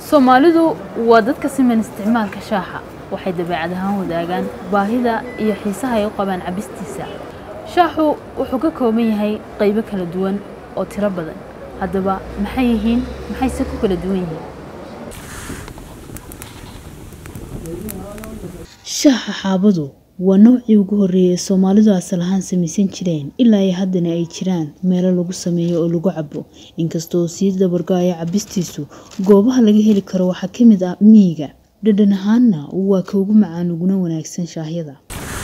soomaalidu waa dadka siman isticmaalka shaaxa waxay dabeecad ahaan wadaagaan baahida iyo xiisaha ay u qabaan cabistiisa shaaxu wuxuu ka kooban yahay qaybo kala duwan oo tiro badan haddaba maxay yihiin maxayse ku kala duwan yihiin shaaxa xaabadu waa noocii ugu horreeyay ee soomaalidu asal ahaan samaysan jireen ilaa ay haddana ay jiraan meelo lagu sameeyo oo lagu cabo inkastoo sii dabargo-aya cabistiisu goobaha laga heli karo waxaa ka mid ah miyiga dhadhan ahaanna waa ka ugu macaan uguna wanaagsan shaahyada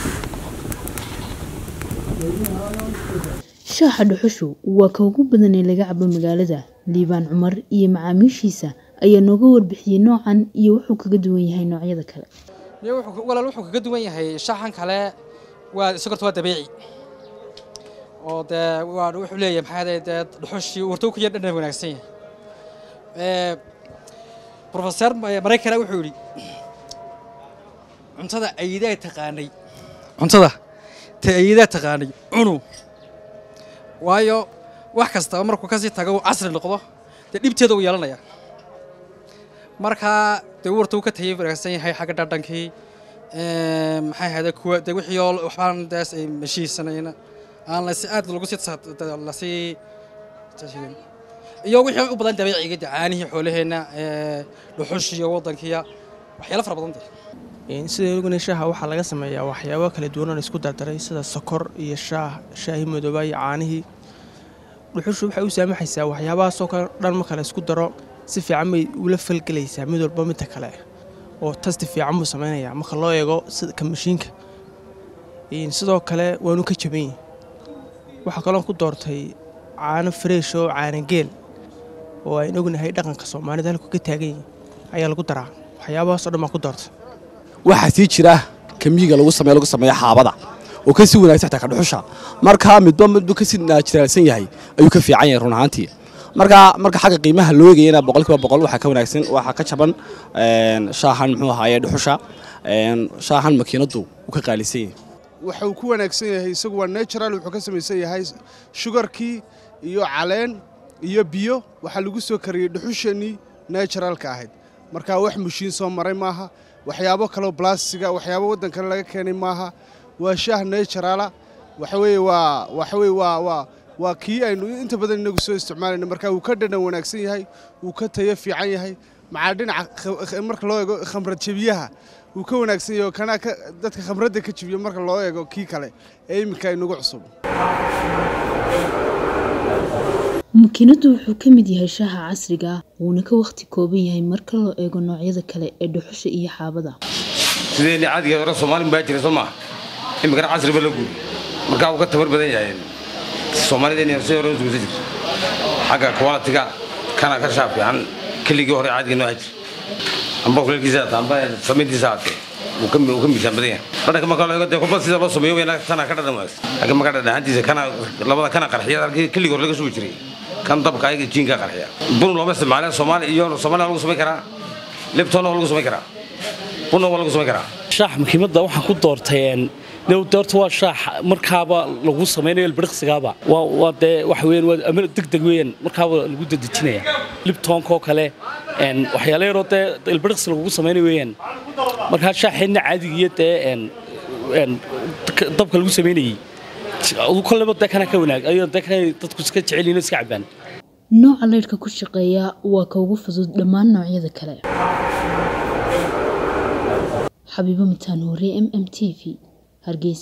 shaaxa dhuxushu waa ka ugu badan ee laga cabo magaalada liibaan cumar iyo macaamiishiisa ayaa nooga warbixiyey noocan iyo wuxuu kaga duwan yahay noocyada kale walaal wuxuu kaga duwan yahay shaaxan kale waa isagorta waa dabiici oo dee waa wuxuu leeyahay maxaa dee dee dhuxushii wartuu ku yar dhadhan wanaagsan yahay professor maraykana wuxuu yidhi cuntada ayidaa taqaanay cuntada ta ayidaa taqaanay cunu waayo wax kastaba markuu kasii tago uu casri noqdo dee dhibteeda uu yeelanaya markaa dee wartuu ka tayay wanaagsan yahay xagga dhadhankii maxay ahayde kuwa dee wixii oo waxbaan dees ay meshiisanayna aan lasi aad lagu sii lasii iyo wixii u badan dabiiciga dee caanihii xoolaheenna dhuxushiyo waddankiya waxyaalo fara badan dee sida ogana shaaha waxaa laga sameeyaa waxyaabo kala duwan oo isku dardaray sida sokor iyo shaah shaahi madooba iyo caanihii dhuxushu waxay u saamaxaysaa waxyaabahaasoo kale dhan marka la isku daro si fiican bay ula falgelaysaa mid walba midda kale oo tasti fiican buu samaynayaa marka loo eego ka mashiinka sidoo kale waanu ka jaban waxaa kaloon ku doortay caano freesh oo caanageel oo ayn ognahay dhaqanka soomaalida halku ka taagan yahi ayaa lagu daraa waxyaabahaasoo dhan baan ku doortay waxaa sii jira kamiyiga lagu sameeyo lagu sameeya xaabada oo ka sii wanaagsan xataa ka dhuxusha markaa midba midbu ka sii naajiraalsan yahay ayuu ka fiican yahay run ahaantii marka marka xagga qiimaha loo eegayana boqolkiiba boqol waxaa ka wanaagsan waxaa ka jaban shaahan muxuu ahaaye dhuxusha shaahan makiinadu uu ka qaalisan yahay waxa uu ku wanaagsan yahay isagu waa natural wuxuu ka samaysan yahay shugarkii iyo caleen iyo biyo waxaa lagu soo kariyey dhuxushanii naturalka ahayd marka wax mushiin soo maray maaha waxyaabo kaleo blastiga waxyaabo waddan kale laga keenay maaha waa shaah naturala waxaweye waa waxaweye waa waa waa kii aynu inta badan inagu soo isticmaalayna marka wuu ka dhadhan wanaagsan yahay wuu ka tayo fiican yahay maxaa dhinaca marka loo eego khamrad jebiyaha wuu ka wanaagsan yahay oo kanaa dadka khamradda ka jebiyo marka loo eego kii kale ee iminka inagu cusub makiinadu wuxuu ka mid yahay shaaha casriga ah wuuna ka wakhti kooban yahay marka loo eego noocyada kale ee dhuxusha iyo xaabada sideenni caadigeed hore soomaalin baa jira soo maaha iminkana casriba la guuri markaa uu ka tabar badan yahay soomaalideen si hore usugusa jirto xagga qualitiga kana ka shaaf fiican keligii hore caadiga noo hajir amba kuleelkiisa hata amba samayntiisa hatee uu ka miisaan badan yahay dhadhanka marka loo eego dee kolba sida loo sameeyo weyna tana ka dhadhan wanaagsan laakiin marka dhadhan ahaantiisa kana labada kana qarxiya halkii keligii hore laga sugi jiray kan dabka ayaga jiinka qarxiya bun looma isticmaaleen soomaali iyo soomaaliya lagu samayn karaa libtonna waa lagu samayn karaa bunna waa lagu samayn karaa shaax makiimadda waxaan ku doortay doorta waa shaax markaaba lagu samaynayo ilbiriqsigaaba waa dee waxa weeyaan waa amar degdeg weeyaan markaaba lagu dedejinaya libtoonkoo kale waxyaala yaroo dee ilbiriqsi lagugu samaynayo weeyaan markaa shaaxeedna caadigiiyo dee dabka lagu samaynayey kolleba dee kana ka wanaag ayuu dee kana dadku iska jecelyihin iska cabaan nooca leydhka ku shaqeeya waa ka ugu fudud dhammaan noocyada kale xabiibo mataan hoore m m t v hargeysa